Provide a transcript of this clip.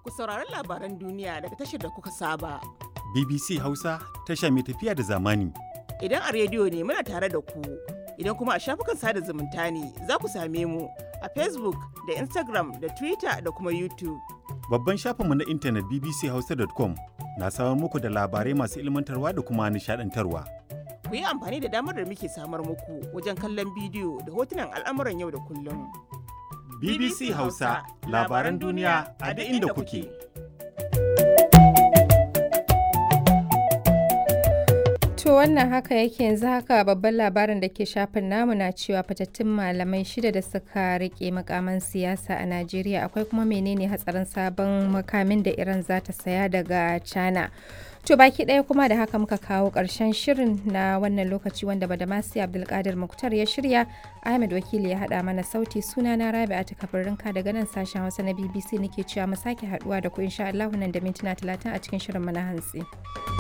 ku saurari labaran duniya daga tashar da kuka saba. BBC Hausa tasha mai tafiya da zamani. Idan a rediyo ne muna tare da ku, idan kuma a shafukan sada zumunta ne za ku same mu a Facebook da Instagram da Twitter da kuma YouTube. Babban shafinmu na intanet bbchausa.com na samar muku da labarai masu ilmantarwa da kuma nishadantarwa. Ku yi amfani da damar da muke samar muku wajen kallon bidiyo da hotunan al'amuran yau da kullum. BBC Hausa labaran duniya a duk inda kuke. To wannan haka yake yanzu haka babban labarin da ke shafin namu na cewa fatattun malamai shida da suka rike makaman siyasa a Najeriya akwai kuma menene hatsarin sabon makamin da Iran za ta saya daga China. To baki ɗaya kuma da haka muka kawo ƙarshen shirin na wannan lokaci wanda Badamasi Abdulkadir Muktar ya shirya Ahmed Wakili ya haɗa mana sauti suna na Rabi'a ta kabarinka daga nan sashen Hausa na BBC nake cewa mu sake haɗuwa da ku insha Allah nan da mintuna talatin a cikin shirin mu na hantsi.